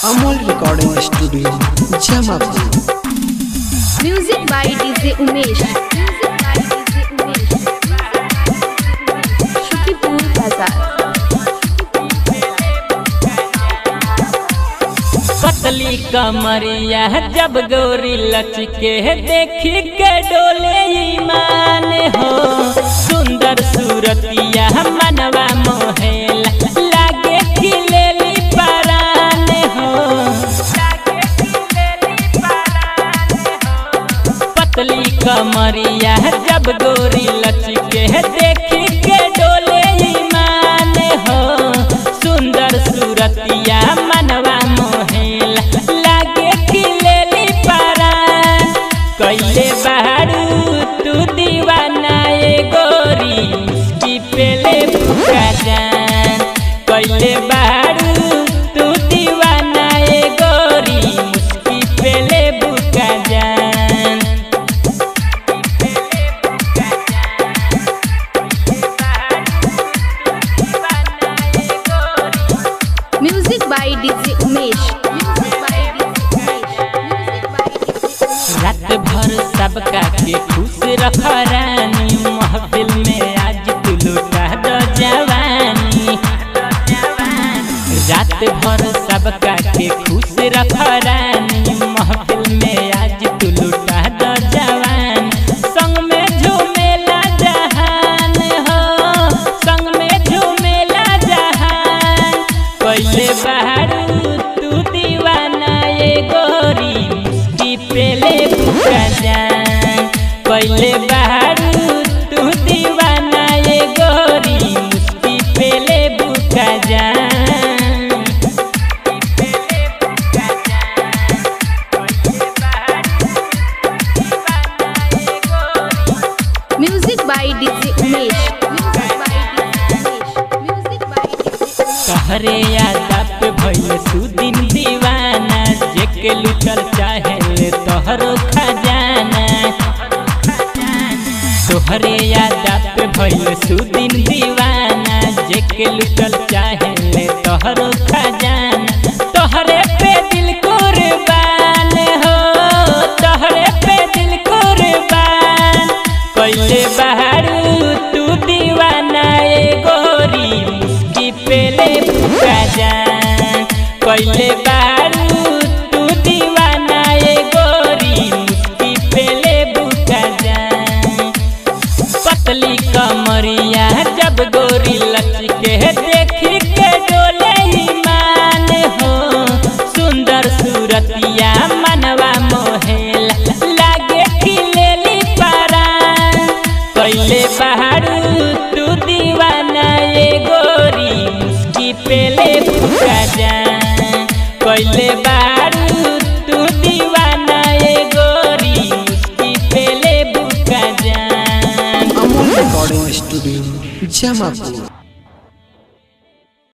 Amol recording studio Jamapur music by DJ Umesh Shukipur बाजार पतली कमरिया जब गोरी लचके देखी के डोले ईमान हो सुंदर सूरतिया मनवा मोहेला लागे खिलेली परान हो पतली कमरिया जब गोरी लचके देखी के डोले ईमान हो सुंदर सूरतिया मनवा मोहेला लागे खिलेली परान कैले बारू तू दीवाना ए गोरी की पेले फुका जान कैले बारू तू दीवाना ए गोरी मुस्की पेले बुका जान म्यूजिक बाय डीजे उमेश रात भर सबका के खुश रख रानी महफिल में आज तू लुटा दो जवानी रात भर सबका के खुश रख रानी महफिल में आज तू लुटा दो जवान संग में झूमेला जहान हो संग में झूमेला जहान कैले बारू तू दीवाना ये गोरी मुस्की पेले बुका जान कैले बारू तू दीवाना ये गोरी मुस्की पेले बुका जान म्यूजिक बाय डीजे उमेश तहरे यादा पे भइल सुदिन दीवाना जेके लुटल चाहे तोहरो खजाना तोहरे यादा पे भइल सुदिन दीवाना जेके लुटल चाहे तोहरो खजाना तोहरे पे दिल कुर्बान हो तोहरे पे दिल कुर्बान कैले बहारू तू दीवाना ए गोरी मुस्की पेले फुका जान कैले बहारू तू दीवाना ए गोरी मुस्की पेले बुका जान पतली कमरिया जब गोरी लचके देखी के डोले ईमान हो सुंदर सूरतिया मनवा मोहेला लागे खिलेली परान कैले बहारू तू दीवाना ये गोरी मुस्की पेले फुका जान कैले बहारू तू दीवाना ये गोरी मुस्की पेले बुका जान अमोल रिकॉर्डिंग स्टूडियो जमापुर